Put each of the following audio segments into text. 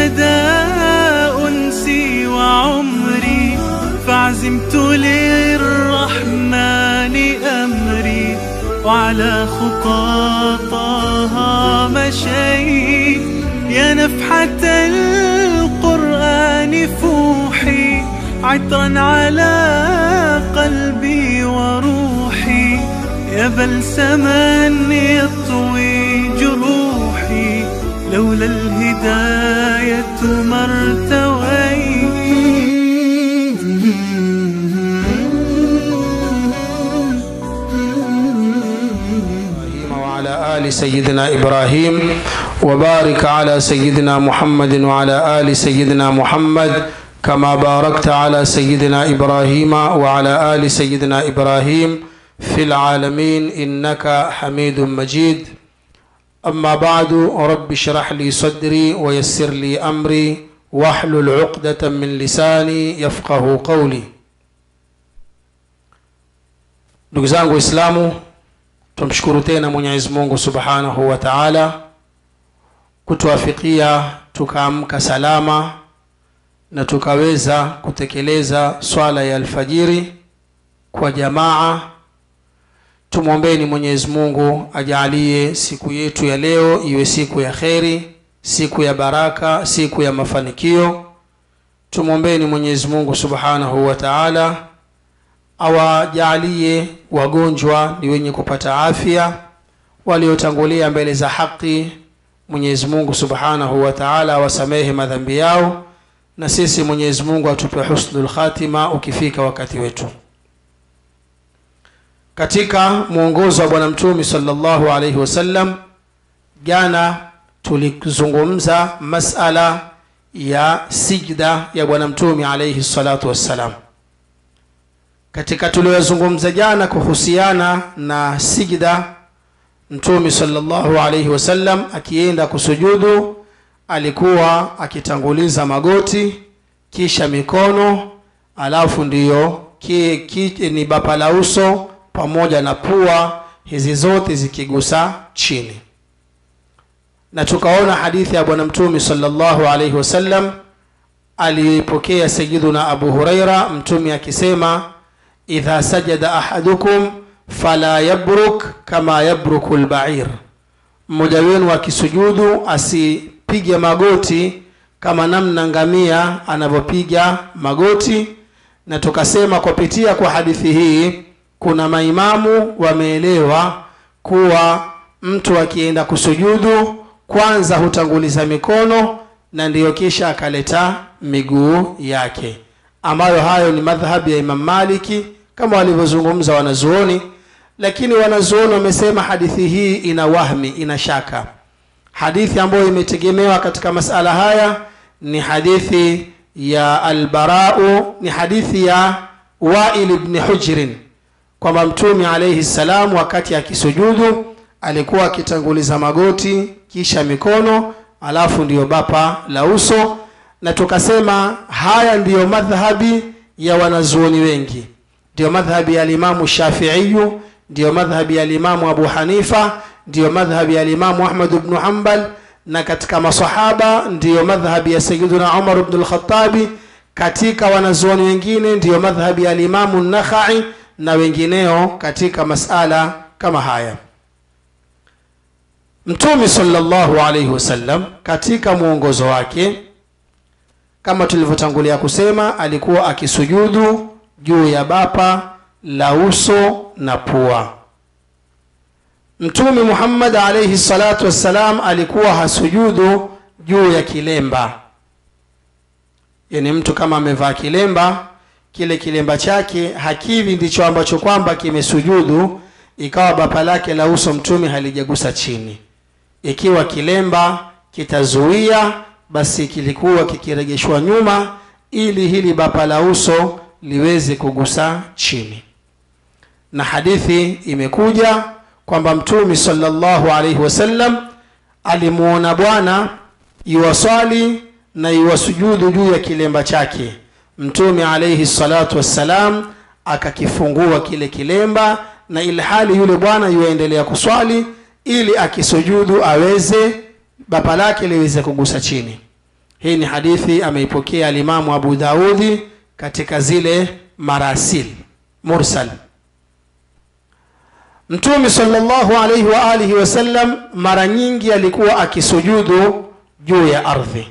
الهدى أنسي وعمري فعزمت للرحمن أمري وعلى خطاطها مشيت يا نفحة القرآن فوحي عطرا على قلبي وروحي يا بلسما يطوي جروحي لولا الهداية ما ارتويت وعلى آل سيدنا إبراهيم وبارك على سيدنا محمد وعلى آل سيدنا محمد كما باركت على سيدنا إبراهيم وعلى آل سيدنا إبراهيم في العالمين إنك حميد مجيد أما بعد رب اشرح لي صدري ويسر لي أمري واحلل عقدة من لساني يفقه قولي ndugu zangu waislamu tumshukuru tena mwenyezi mungu subhanahu wa taala kutuafikia tukaamka salama na tukaweza kutekeleza swala ya alfajiri kwa jamaa tumwombeni mwenyezi mungu ajaalie siku yetu ya leo iwe siku ya kheri siku ya baraka siku ya mafanikio tumwombeni mwenyezi mungu subhanahu wa taala awajaalie wagonjwa ni wenye kupata afya waliotangulia mbele za haki mwenyezi mungu subhanahu wa taala awasamehe madhambi yao na sisi mwenyezi mungu atupe husnul khatima ukifika wakati wetu katika mwongozo wa bwana mtume salllahu alaihi wasallam jana tulizungumza masala ya sijda ya bwana mtume alaihi salatu wassalam katika tuliyozungumza jana kuhusiana na sijda mtume salllahu alaihi wasallam akienda kusujudu alikuwa akitanguliza magoti kisha mikono alafu ndiyo ki, ki, ni bapa la uso pamoja na pua hizi zote zikigusa chini na tukaona hadithi ya bwana mtume salllahu alaihi wasallam aliyoipokea sayiduna abu huraira mtume akisema idha sajada ahadukum fala yabruk kama yabruku lbair mmoja wenu akisujudu asipige magoti kama namna ngamia anavyopiga magoti na tukasema kupitia kwa hadithi hii kuna maimamu wameelewa kuwa mtu akienda kusujudu kwanza hutanguliza mikono na ndiyo kisha akaleta miguu yake ambayo hayo ni madhhabi ya imam maliki kama walivyozungumza wanazuoni lakini wanazuoni wamesema hadithi hii ina wahmi ina shaka hadithi ambayo imetegemewa katika masala haya ni hadithi ya albarau ni hadithi ya wail bni hujrin kwamba mtume alaihi salam wakati akisujudu alikuwa akitanguliza magoti kisha mikono alafu ndiyo bapa la uso na tukasema haya ndiyo madhhabi ya wanazuoni wengi ndiyo madhhabi ya alimamu shafiiyu ndiyo madhhabi ya alimamu abu hanifa ndiyo madhhabi ya alimamu ahmad bnu hambal na katika masahaba ndiyo madhhabi ya sayiduna umar bnu lkhatabi katika wanazuoni wengine ndiyo madhhabi ya alimamu nakhai na wengineo katika masala kama haya mtume salllahu alaihi wasallam katika mwongozo wake kama tulivyotangulia kusema alikuwa akisujudu juu ya bapa la uso na pua mtume muhammad alaihi salatu wassalam alikuwa hasujudu juu ya kilemba yani mtu kama amevaa kilemba kile kilemba chake hakivi ndicho ambacho kwamba kimesujudu ikawa bapa lake la uso mtume halijagusa chini ikiwa kilemba kitazuia basi kilikuwa kikiregeshwa nyuma ili hili bapa la uso liweze kugusa chini na hadithi imekuja kwamba mtume salllahu alaihi wasallam alimuona bwana iwaswali na iwasujudu juu ya kilemba chake mtume alaihi salatu wassalam akakifungua kile kilemba na ilhali yule bwana yuaendelea kuswali ili akisujudu aweze bapa lake liweze kugusa chini hii ni hadithi ameipokea alimamu abu daudi katika zile marasil mursal mtume salllahu alaihi wa alihi wasallam mara nyingi alikuwa akisujudu juu ya ardhi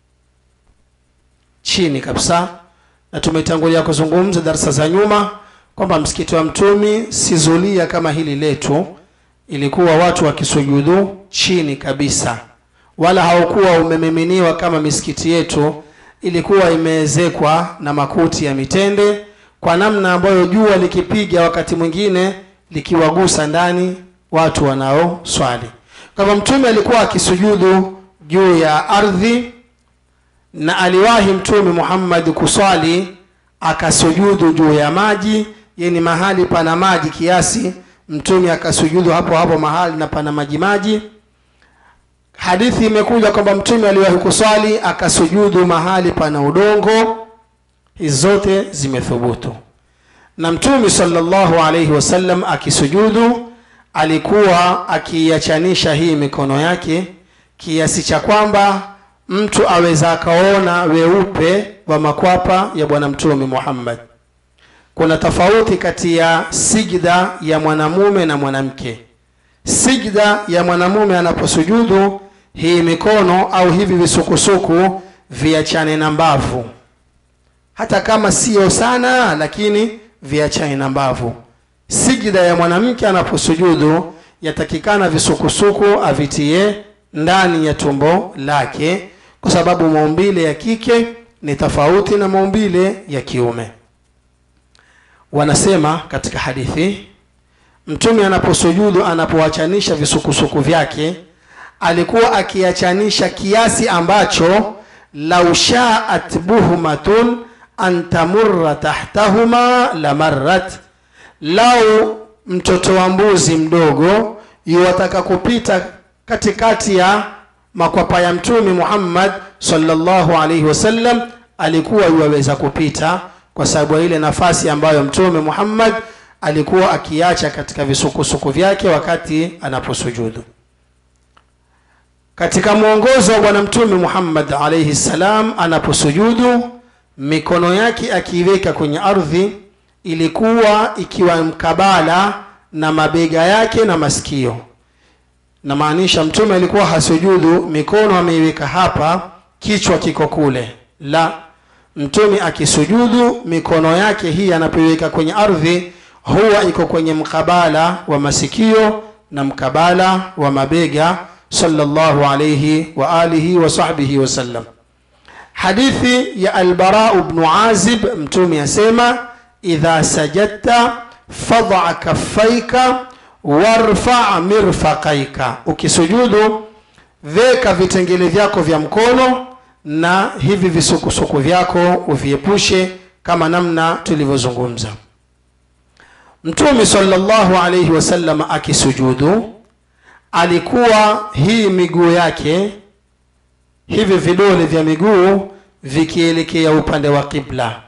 chini kabisa na tumetangulia kuzungumza darsa za nyuma kwamba msikiti wa mtumi si zulia kama hili letu ilikuwa watu wakisujudu chini kabisa wala haukuwa umemiminiwa kama misikiti yetu ilikuwa imeezekwa na makuti ya mitende kwa namna ambayo jua likipiga wakati mwingine likiwagusa ndani watu wanaoswali kwa hivyo mtume alikuwa akisujudu juu ya ardhi na aliwahi mtume muhammad kuswali akasujudu juu ya maji yani mahali pana maji kiasi mtume akasujudu hapo hapo mahali na pana maji maji hadithi imekuja kwamba mtume aliwahi kuswali akasujudu mahali pana udongo hizi zote zimethubutu na mtume salllahu alaihi wasallam akisujudu alikuwa akiiachanisha hii mikono yake kiasi cha kwamba mtu aweza akaona weupe wa makwapa ya bwana mtume muhammad kuna tofauti kati ya sijda ya mwanamume na mwanamke sijda ya mwanamume anaposujudu hii mikono au hivi visukusuku viachane na mbavu hata kama sio sana lakini viachane na mbavu sijda ya mwanamke anaposujudu yatakikana visukusuku avitie ndani ya tumbo lake kwa sababu maumbile ya kike ni tofauti na maumbile ya kiume wanasema katika hadithi mtume anaposujudu anapoachanisha visukusuku vyake alikuwa akiachanisha kiasi ambacho lau shaat buhmatun an tamurra tahtahuma lamarrat lau mtoto wa mbuzi mdogo yuwataka kupita katikati ya makwapa ya mtume muhammad salllahu alaihi wasallam alikuwa yuwaweza kupita kwa sababu ya ile nafasi ambayo mtume muhammad alikuwa akiacha katika visukusuku vyake wakati anaposujudu katika mwongozo wa bwana mtume muhammad alaihi ssalam anaposujudu mikono yake akiiweka kwenye ardhi ilikuwa ikiwa mkabala na mabega yake na masikio namaanisha mtume alikuwa hasujudu mikono ameiweka hapa kichwa kiko kule la mtume akisujudu mikono yake hii anapoiweka kwenye ardhi huwa iko kwenye mkabala wa masikio na mkabala wa mabega sallallahu alayhi wa alihi wa sahbihi wasallam hadithi ya albarau bnu azib mtume asema idha sajadta fadha kaffaika warfa mirfaqaika ukisujudu veka vitengele vyako vya mkono na hivi visukusuku vyako uviepushe kama namna tulivyozungumza mtume salllahu alaihi wasallam akisujudu alikuwa hii miguu yake hivi vidole vya miguu vikielekea upande wa qibla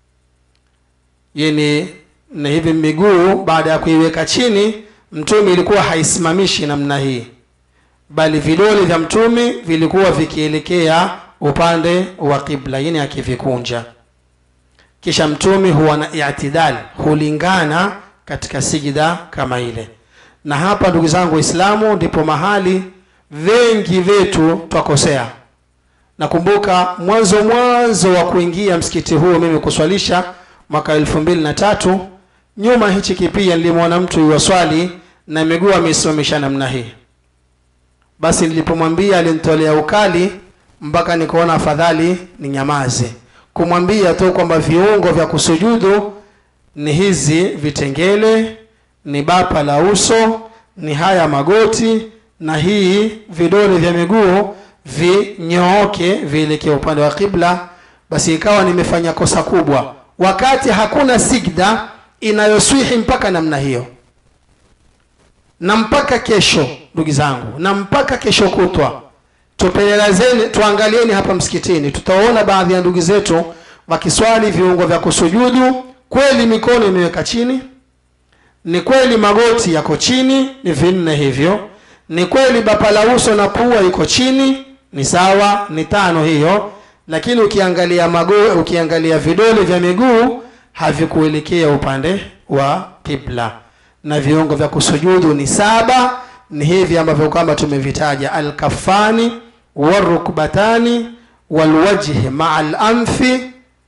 yani na hivi miguu baada ya kuiweka chini mtume ilikuwa haisimamishi namna hii bali vidole vya mtume vilikuwa vikielekea upande wa qibla yani akivikunja kisha mtume huwa na itidal hulingana katika sijida kama ile na hapa ndugu zangu waislamu ndipo mahali wengi wetu twakosea nakumbuka mwanzo mwanzo wa kuingia msikiti huu mimi kuswalisha mwaka elfu mbili na tatu nyuma hichi kipia nilimwona mtu iwaswali na miguu ameisimamisha namna hii basi nilipomwambia alinitolea ukali mpaka nikaona afadhali ni nyamaze kumwambia tu kwamba viungo vya kusujudu ni hizi vitengele ni bapa la uso ni haya magoti na hii vidole vya miguu vinyooke vielekea upande wa kibla basi ikawa nimefanya kosa kubwa wakati hakuna sigda inayoswihi mpaka namna hiyo na mpaka kesho ndugu zangu na mpaka kesho kutwa tupelelezeni tuangalieni hapa msikitini tutaona baadhi ya ndugu zetu wakiswali viungo vya kusujudu kweli mikono imeweka chini ni kweli magoti yako chini ni vinne hivyo ni kweli bapa la uso na pua iko chini ni sawa ni tano hiyo lakini ukiangalia mago ukiangalia vidole vya miguu havikuelekea upande wa qibla na viungo vya kusujudu ni saba ni hivi ambavyo kwamba tumevitaja alkafani warukbatani walwajhi maa lamfi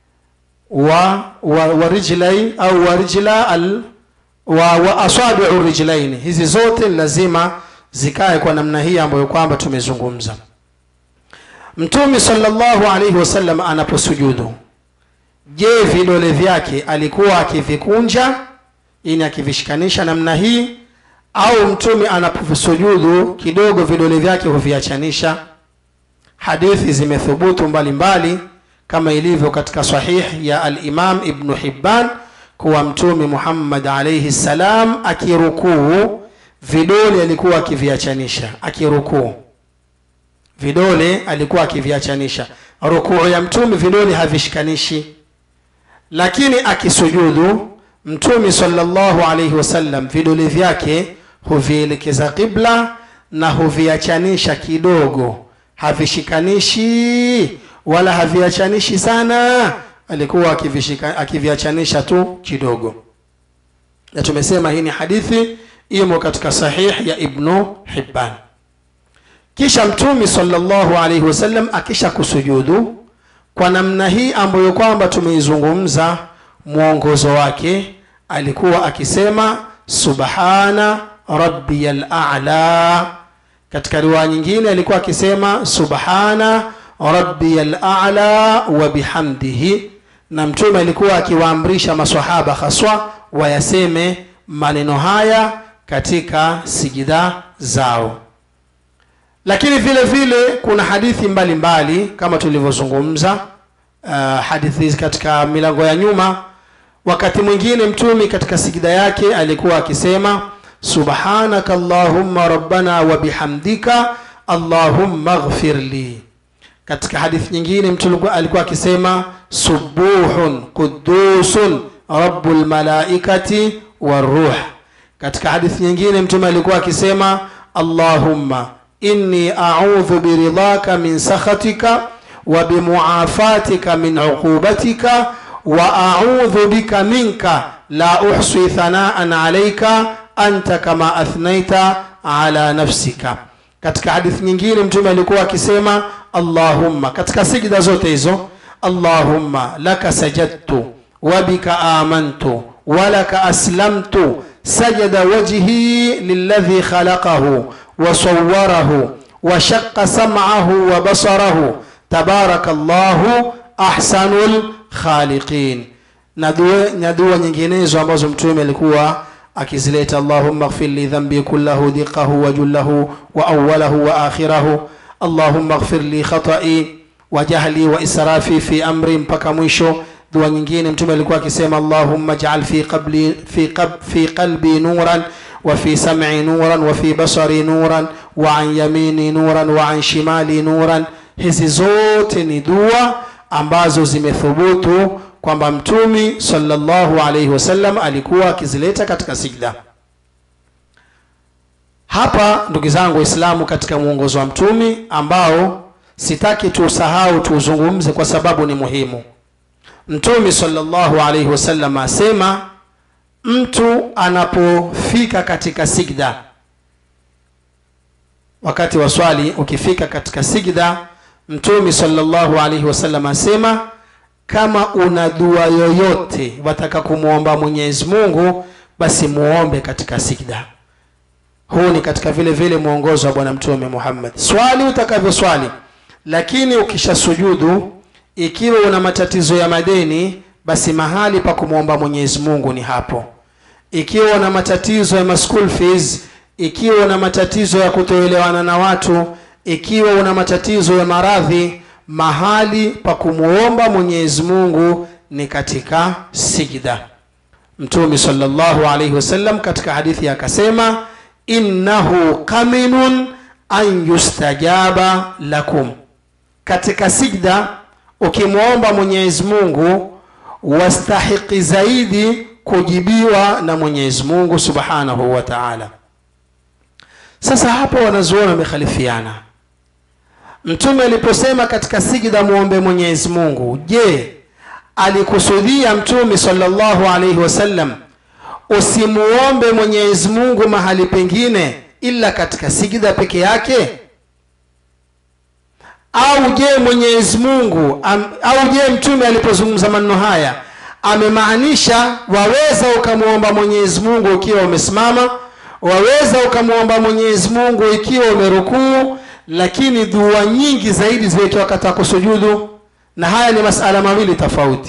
wa, wa, wa rijlai au wa rijla al, wa, wa asabiu rijlaini hizi zote ni lazima zikae kwa namna hii ambayo kwamba tumezungumza mtume sallallahu alaihi wasallam anaposujudu je vidole vyake alikuwa akivikunja ini akivishikanisha namna hii au mtume anaposujudu kidogo vidole vyake huviachanisha hadithi zimethubutu mbalimbali mbali, kama ilivyo katika sahih ya alimam ibnu hibban kuwa mtume muhammad alaihi ssalam akirukuu vidole alikuwa akiviachanisha akirukuu vidole alikuwa akiviachanisha rukuu ya mtume vidole havishikanishi lakini akisujudu mtume sallallahu alaihi wasallam vidole vyake huvielekeza qibla na huviachanisha kidogo havishikanishi wala haviachanishi sana alikuwa akivishika- akiviachanisha tu kidogo na tumesema hii ni hadithi imo katika sahih ya ibnu hibban kisha mtume sallallahu alaihi wasallam akisha kusujudu kwa namna hii ambayo kwamba tumeizungumza mwongozo wake alikuwa akisema subhana rabbiyal a'la katika riwaya nyingine alikuwa akisema subhana rabbiyal a'la wa bihamdihi na mtume alikuwa akiwaamrisha maswahaba haswa wayaseme maneno haya katika sijida zao lakini vile vile kuna hadithi mbalimbali mbali, kama tulivyozungumza uh, hadithi hizi katika milango ya nyuma wakati mwingine mtume katika sijida yake alikuwa akisema subhanaka allahumma rabbana wa bihamdika allahumma ghfir li katika hadithi nyingine mtu alikuwa akisema subuhun qudusun rabbul malaikati waruh katika hadithi nyingine mtume alikuwa akisema allahumma inni audhu biridhaka min sakhatika wa bimuafatika min uqubatika wa audhu bika minka la uhsi thanaan alaika anta kama athnaita ala nafsika katika hadithi nyingine mtume alikuwa akisema allahumma katika sijida zote hizo allahumma laka sajadtu wabika amantu walaka aslamtu sajada wajhi liladhi khalaqahu وصوره وشق سمعه وبصره تبارك الله أحسن الخالقين na dua nyinginezo ambazo mtume alikuwa akizileta allahumma ighfir li dhanbi kullahu diqahu wa jullahu wa awwalahu wa akhirahu allahumma ighfir li khatai wa jahli wa israfi fi amri mpaka mwisho dua nyingine mtume alikuwa akisema allahumma ij'al fi qabli fi qab fi qalbi nuran وفي سمعي نورا وفي بصري نورا وعن يميني نورا وعن شمالي نورا hizi zote ni dua ambazo zimethubutu kwamba mtumi sallallahu alaihi wasallam alikuwa akizileta katika sijda hapa ndugu zangu waislamu katika mwongozo wa mtumi ambao sitaki tuusahau tuuzungumze kwa sababu ni muhimu mtumi sallallahu alaihi wasallam asema mtu anapofika katika sigda wakati wa swali ukifika katika sigda mtume sallallahu alaihi wasallam asema kama una dua yoyote wataka kumwomba mwenyezi mungu basi muombe katika sigda huu ni katika vile vile mwongozo wa bwana mtume muhammad swali utakavyoswali lakini ukishasujudu ikiwa una matatizo ya madeni basi mahali pa kumwomba mwenyezi mungu ni hapo ikiwa una matatizo ya ma school fees ikiwa una matatizo ya kutoelewana na watu ikiwa una matatizo ya maradhi mahali pa kumwomba mwenyezi mungu ni katika sijda mtume salllahu alaihi wasallam katika hadithi akasema innahu kaminun an yustajaba lakum katika sijda ukimwomba mwenyezi mungu wastahiki zaidi kujibiwa na mwenyezi mungu subhanahu wa taala sasa hapa wanazuoni wamekhalifiana mtume aliposema katika sijida muombe mwenyezi mungu je alikusudia mtume salllahu alaihi wasallam usimuombe mwenyezi mungu mahali pengine ila katika sijida peke yake au je mwenyezi mungu am, au je mtume alipozungumza maneno haya amemaanisha waweza ukamwomba mwenyezi mungu ukiwa umesimama waweza ukamwomba mwenyezi mungu ikiwa umerukuu lakini dua nyingi zaidi ziwekiwa wakati wa kusujudu na haya ni masala mawili tofauti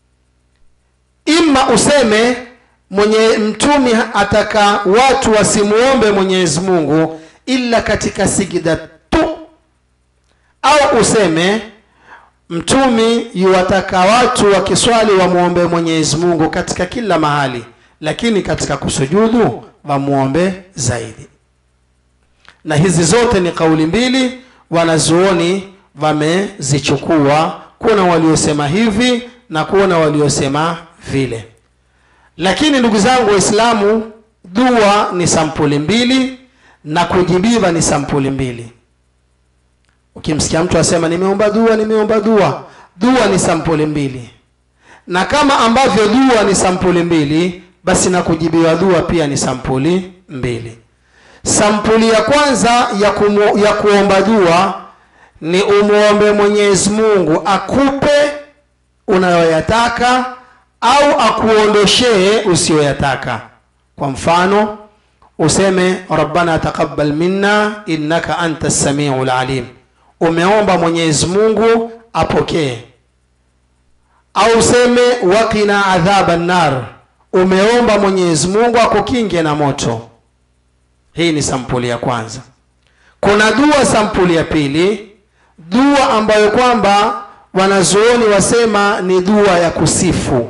ima useme mwenye mtumi ataka watu wasimuombe mwenyezi mungu ila katika sijida tu au useme mtumi yuwataka watu wakiswali wamwombe mwenyezi mungu katika kila mahali lakini katika kusujudu wamwombe zaidi na hizi zote ni kauli mbili wanazuoni wamezichukua kuna waliosema hivi na kuna waliosema vile lakini ndugu zangu waislamu dua ni sampuli mbili na kujibiwa ni sampuli mbili ukimsikia mtu asema nimeomba dua nimeomba dua dua ni sampuli mbili na kama ambavyo dua ni sampuli mbili basi na kujibiwa dua pia ni sampuli mbili sampuli ya kwanza ya, kumu, ya kuomba dua ni umwombe mwenyezi mungu akupe unayoyataka au akuondoshee usiyoyataka kwa mfano useme rabbana taqabbal minna innaka anta samiu lalim umeomba mwenyezi mungu apokee au useme wakina adhaba nar umeomba mwenyezi mungu akukinge na moto hii ni sampuli ya kwanza kuna dua sampuli ya pili dua ambayo kwamba wanazuoni wasema ni dua ya kusifu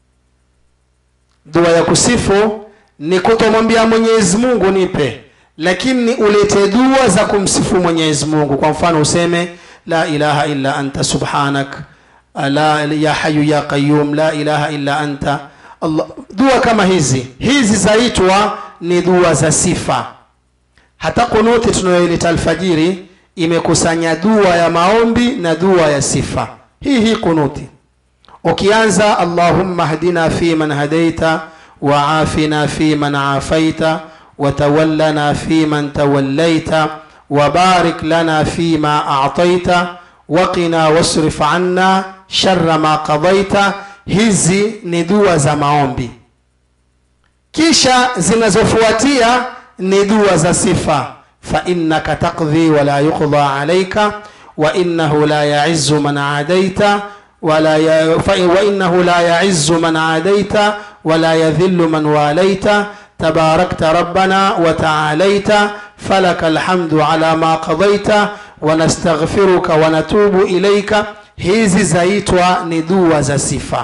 dua ya kusifu ni kutomwambia mwenyezi mungu nipe lakini ulete dua za kumsifu mwenyezi mungu kwa mfano useme la ilaha illa anta subhanak la ya hayu ya qayum la ilaha illa anta Allah. dua kama hizi hizi zaitwa ni dua za sifa hata kunuti tunayoileta alfajiri imekusanya dua ya maombi na dua ya sifa hii hii kunuti ukianza allahumma hdina fi man hadaita waafina fi man afaita watawallana fi man tawallaita wabarik lana fi ma a'taita waqina wasrif anna sharra ma qadaita hizi ni dua za maombi kisha zinazofuatia ni dua za sifa فإنك تقضي ولا يقضى عليك وإنه لا يعز من عاديت ولا ي... وإنه لا يعز من عاديت ولا يذل من واليت تباركت ربنا وتعاليت فلك الحمد على ما قضيت ونستغفرك ونتوب إليك hizi zaitwa ni dua za sifa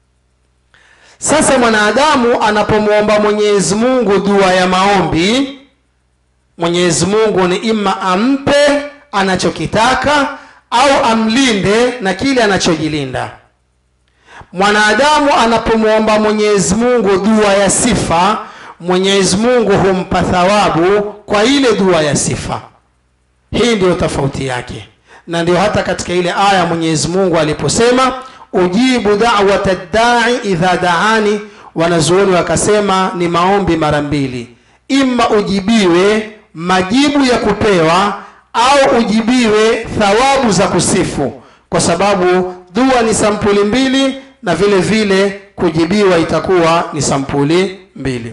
sasa mwanadamu anapomwomba mwenyezi mungu dua ya maombi mwenyezi mungu ni ima ampe anachokitaka au amlinde na kile anachojilinda mwanadamu anapomwomba mwenyezi mungu dua ya sifa mwenyezi mungu humpa thawabu kwa ile dua ya sifa hii ndiyo tofauti yake na ndio hata katika ile aya mwenyezi mungu aliposema ujibu dawata ddai idha daani wanazuoni wakasema ni maombi mara mbili ima ujibiwe majibu ya kupewa au ujibiwe thawabu za kusifu kwa sababu dua ni sampuli mbili na vile vile kujibiwa itakuwa ni sampuli mbili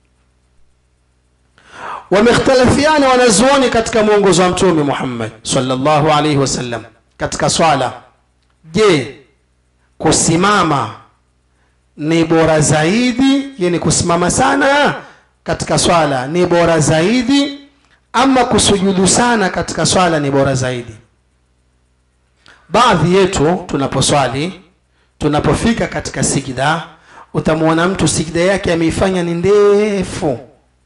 wamekhtalafiana wanazuoni katika mwongozo wa mtume muhammad salllahu alaihi wasallam katika swala je kusimama ni bora zaidi yani kusimama sana katika swala ni bora zaidi ama kusujudu sana katika swala ni bora zaidi baadhi yetu tunaposwali tunapofika katika sijida utamwona mtu sijida yake ameifanya ni ndefu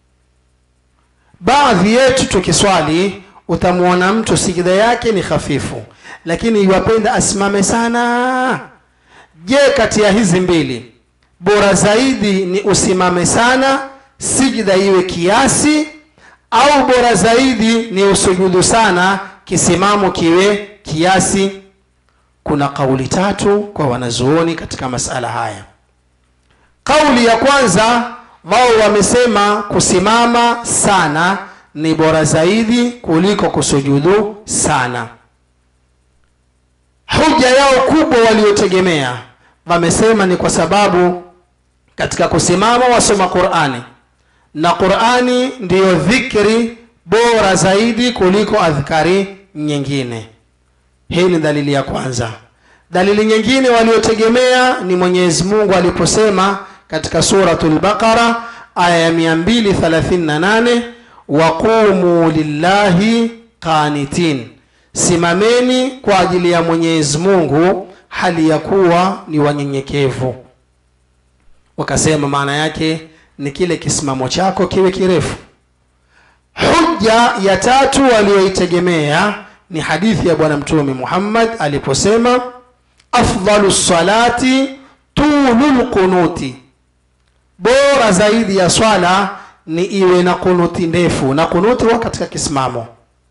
baadhi yetu tukiswali utamwona mtu sijida yake ni hafifu lakini iwapenda asimame sana je kati ya hizi mbili bora zaidi ni usimame sana sijida iwe kiasi au bora zaidi ni usujudu sana kisimamo kiwe kiasi kuna kauli tatu kwa wanazuoni katika masala haya kauli ya kwanza wao wamesema kusimama sana ni bora zaidi kuliko kusujudu sana hoja yao kubwa waliotegemea wamesema ni kwa sababu katika kusimama wasoma qurani na qurani ndiyo dhikri bora zaidi kuliko adhkari nyingine hii ni dalili ya kwanza dalili nyingine waliotegemea ni mwenyezi mungu aliposema katika suratu lbaqara aya ya 238 waqumu lillahi qanitin simameni kwa ajili ya mwenyezi mungu hali ya kuwa ni wanyenyekevu wakasema maana yake ni kile kisimamo chako kiwe kirefu hujja ya tatu walioitegemea ni hadithi ya bwana mtume muhammad aliposema afdalu salati tulu lqunuti bora zaidi ya swala ni iwe na kunuti ndefu na kunuti huwa katika kisimamo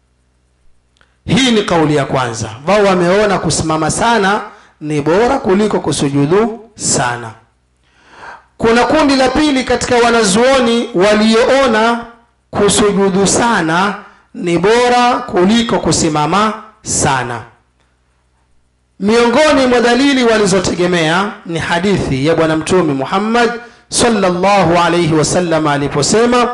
hii ni kauli ya kwanza wao wameona kusimama sana ni bora kuliko kusujudu sana kuna kundi la pili katika wanazuoni walioona kusujudu sana ni bora kuliko kusimama sana miongoni mwa dalili walizotegemea ni hadithi ya bwana mtume muhammad sallallahu alayhi wasallam aliposema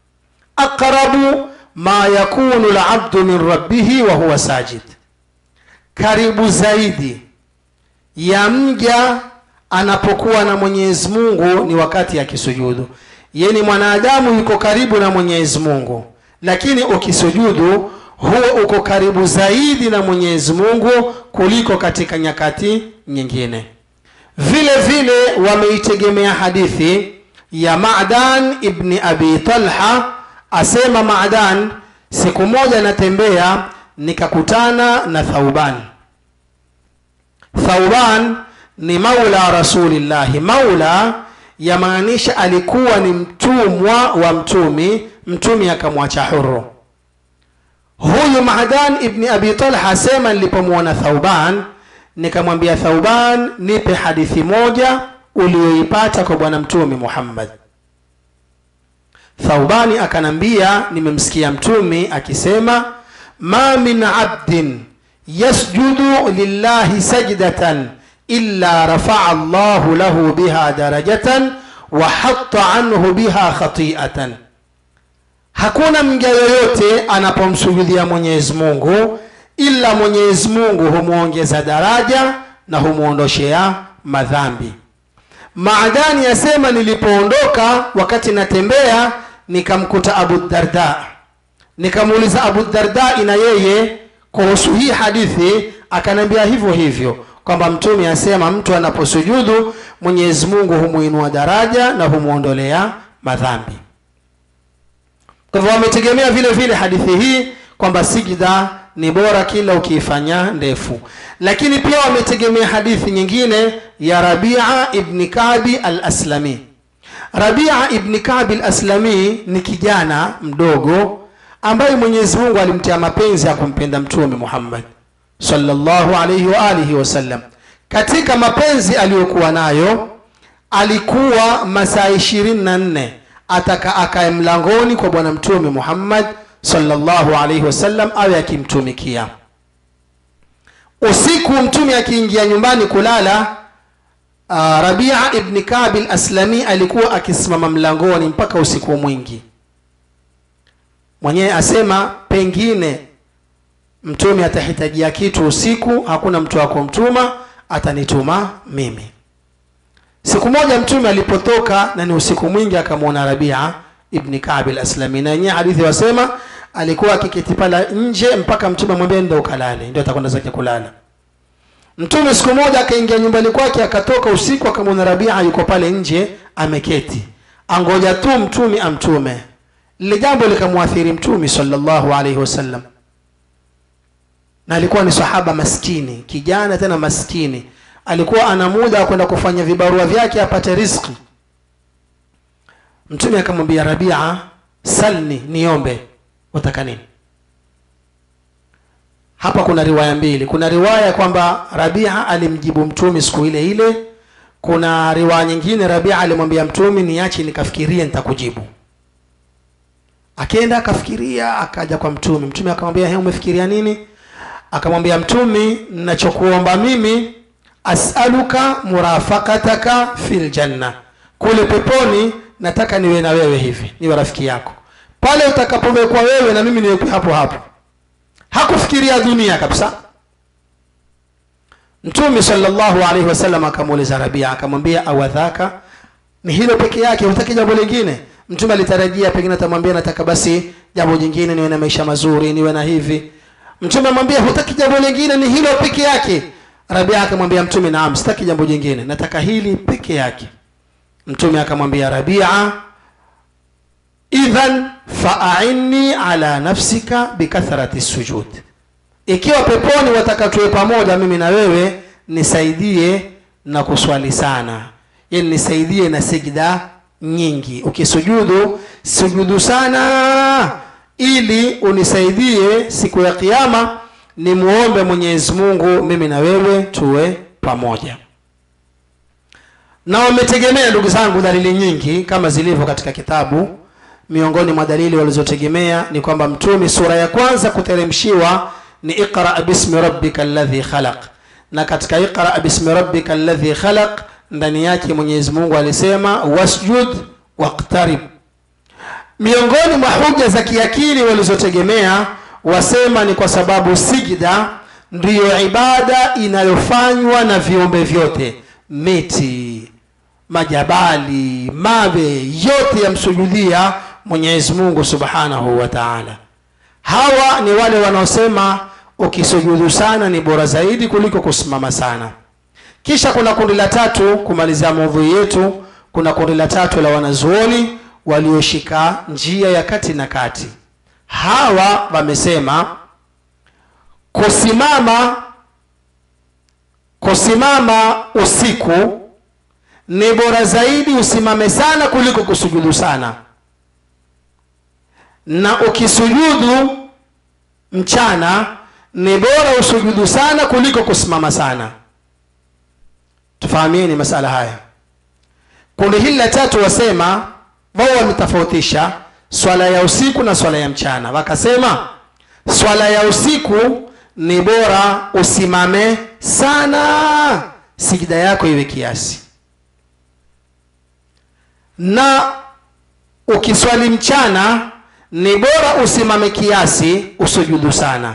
aqrabu ma yakunu labdu min rabbihi wa huwa sajid karibu zaidi ya mja anapokuwa na mwenyezi mungu ni wakati akisujudu yeni mwanadamu yuko karibu na mwenyezi mungu lakini ukisujudu huo uko karibu zaidi na mwenyezi mungu kuliko katika nyakati nyingine vile vile wameitegemea hadithi ya madan ibni abi talha asema madan siku moja natembea nikakutana na thauban thauban ni maula rasulillahi maula yamaanisha alikuwa ni mtumwa wa mtumi mtumi akamwacha huru huyu madan ibni abi talha asema nilipomwona thauban nikamwambia thauban nipe hadithi moja uliyoipata kwa bwana mtume muhammad thaubani akanambia nimemsikia mtumi akisema ma min abdin yasjudu lillahi sajdatan illa rafaa llahu lahu biha darajatan wa hatta anhu biha khatiatan hakuna mja yoyote anapomsujudia mwenyezi mungu ila mwenyezi mungu humwongeza daraja na humwondoshea madhambi maadani yasema nilipoondoka wakati natembea nikamkuta abu darda nikamuuliza abu dardai na yeye kuhusu hii hadithi akaniambia hivyo hivyo kwamba mtume asema mtu anaposujudu mwenyezi mungu humwinua daraja na humwondolea madhambi kwa hivyo wametegemea vile vile hadithi hii kwamba sijda ni bora kila ukiifanya ndefu lakini pia wametegemea hadithi nyingine ya rabia ibni kabi al aslami rabia ibni kabi al aslami ni kijana mdogo ambaye mwenyezi mungu alimtia mapenzi ya kumpenda mtume muhammad sallallahu alaihi wa alihi wasallam katika mapenzi aliyokuwa nayo alikuwa masaa ishirini na nne ataka akae mlangoni kwa bwana mtume muhammad sallallahu alaihi wasallam awe akimtumikia usiku mtume akiingia nyumbani kulala uh, rabia ibni kabil aslami alikuwa akisimama mlangoni mpaka usiku mwingi mwenyewe asema pengine mtume atahitajia kitu usiku hakuna mtu wa kumtuma atanituma mimi siku moja mtume alipotoka na ni usiku mwingi akamwona rabia ibni kabil aslami na yenyewe hadithi wasema alikuwa akiketi pala nje mpaka mtume amwambia ndo ukalale ndio atakwenda zake kulala mtume siku moja akaingia nyumbani kwake akatoka usiku akamwona rabia yuko pale nje ameketi angoja tu mtume amtume lile jambo likamwathiri mtume sallallahu alaihi wasallam na alikuwa ni sahaba maskini kijana tena maskini alikuwa ana muda wa kwenda kufanya vibarua vyake apate riski mtume akamwambia rabia salni niombe wataka nini hapa kuna riwaya mbili kuna riwaya kwamba rabia alimjibu mtumi siku ile ile kuna riwaya nyingine rabia alimwambia mtumi niache nikafikirie nitakujibu akaenda akafikiria akaja kwa mtume mtume akamwambia he umefikiria nini akamwambia mtumi nachokuomba mimi asaluka murafakataka fil janna kule peponi nataka niwe na wewe hivi niwe rafiki yako pale utakapowekwa wewe na mimi niwekwe hapo hapo hakufikiria dunia kabisa mtume sallallahu alaihi wasallam akamuuliza rabia akamwambia awadhaka ni hilo peke yake hutaki jambo lingine mtume alitarajia pengine atamwambia nataka basi jambo jingine niwe na maisha mazuri niwe na hivi mtume amwambia hutaki jambo lingine ni hilo peke yake rabia akamwambia mtume naam sitaki jambo jingine nataka hili peke yake mtume akamwambia rabia idhan faainni ala nafsika bikathrati sujud ikiwa peponi wataka tuwe pamoja mimi na wewe nisaidie na kuswali sana yani nisaidie na sijda nyingi ukisujudu sujudu sana ili unisaidie siku ya kiama nimuombe mwenyezi mungu mimi na wewe tuwe pamoja na wametegemea ndugu zangu dalili nyingi kama zilivyo katika kitabu miongoni mwa dalili walizotegemea ni kwamba mtume sura ya kwanza kuteremshiwa ni iqra bismi rabbika alladhi khalaq na katika iqra bismi rabbika alladhi khalaq ndani yake mwenyezi mungu alisema wasjud waqtarib miongoni mwa hoja za kiakili walizotegemea wasema ni kwa sababu sijda ndiyo ibada inayofanywa na viumbe vyote miti majabali mawe yote yamsujudia mwenyezi mungu subhanahu wa taala hawa ni wale wanaosema ukisujudu sana ni bora zaidi kuliko kusimama sana kisha kuna kundi la tatu kumalizia maudhui yetu kuna kundi la tatu la wanazuoni walioshika njia ya kati na kati hawa wamesema kusimama kusimama usiku ni bora zaidi usimame sana kuliko kusujudu sana na ukisujudu mchana ni bora usujudu sana kuliko kusimama sana tufahamieni masala haya kundi hili la tatu wasema wao wametofautisha swala ya usiku na swala ya mchana wakasema swala ya usiku ni bora usimame sana sijida yako iwe kiasi na ukiswali mchana ni bora usimame kiasi usujudu sana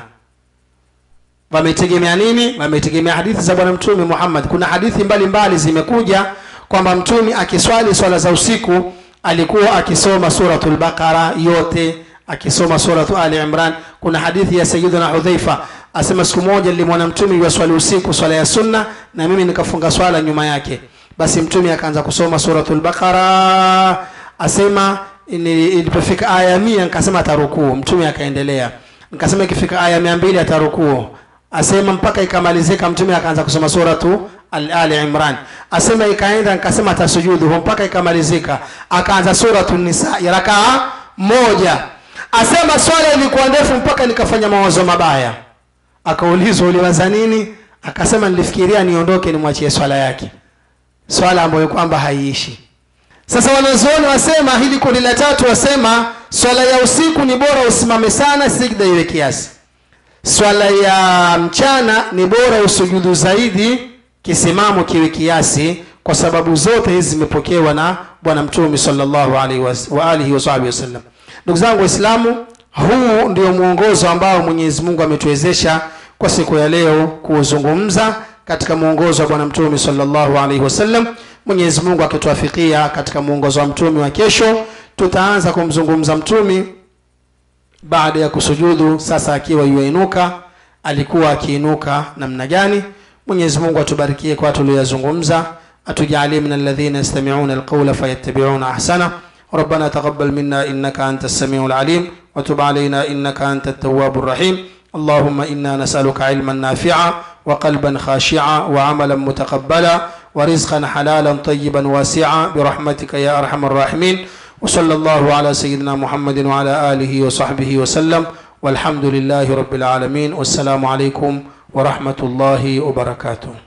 wametegemea nini wametegemea hadithi za bwana mtume muhammad kuna hadithi mbalimbali mbali zimekuja kwamba mtume akiswali swala za usiku alikuwa akisoma suratul baqara yote akisoma suratu ali imran kuna hadithi ya sayiduna hudhaifa asema siku moja nilimwona mtume yuwaswali usiku swala ya sunna na mimi nikafunga swala nyuma yake basi mtume akaanza kusoma suratul baqara asema ilipofika aya mia nikasema atarukuu mtume akaendelea nikasema ikifika aya mia mbili atarukuu asema mpaka ikamalizika mtume akaanza kusoma suratu ali imran asema ikaenda nikasema atasujudu mpaka ikamalizika akaanza suratu nisa ya rakaa moja asema swala ilikuwa ndefu mpaka nikafanya mawazo mabaya akaulizwa uliwaza nini akasema nilifikiria niondoke nimwachie swala yake swala ambayo kwamba haiishi sasa wanazuoni wasema hili kundi la tatu wasema swala ya usiku ni bora usimame sana sijda iwe kiasi swala ya mchana ni bora usujudu zaidi kisimamo kiwe kiasi kwa sababu zote hizi zimepokewa na bwana mtume salllahu alaihi wa alihi wasahbihi wasallam ndugu zangu waislamu huu ndio mwongozo ambao mwenyezi mungu ametuwezesha kwa siku ya leo kuuzungumza katika mwongozo wa bwana mtume salllahu alaihi wasallam mwenyezi mungu akituafikia katika mwongozo wa mtume wa kesho tutaanza kumzungumza mtume baada ya kusujudu sasa akiwa yuainuka alikuwa akiinuka namna gani mwenyezi mungu atubarikie kwa tulioyazungumza atujalie min alladhina yastamiuna alqaula fayattabiuna ahsana ربنا تقبل منا انك انت السميع العليم وتب علينا انك انت التواب الرحيم اللهم انا نسالك علما نافعا وقلبا خاشعا وعملا متقبلا ورزقا حلالا طيبا واسعا برحمتك يا ارحم الراحمين وصلى الله على سيدنا محمد وعلى اله وصحبه وسلم walhamdulillahi rabbil alamin wassalamu alaikum warahmatullahi wabarakatuh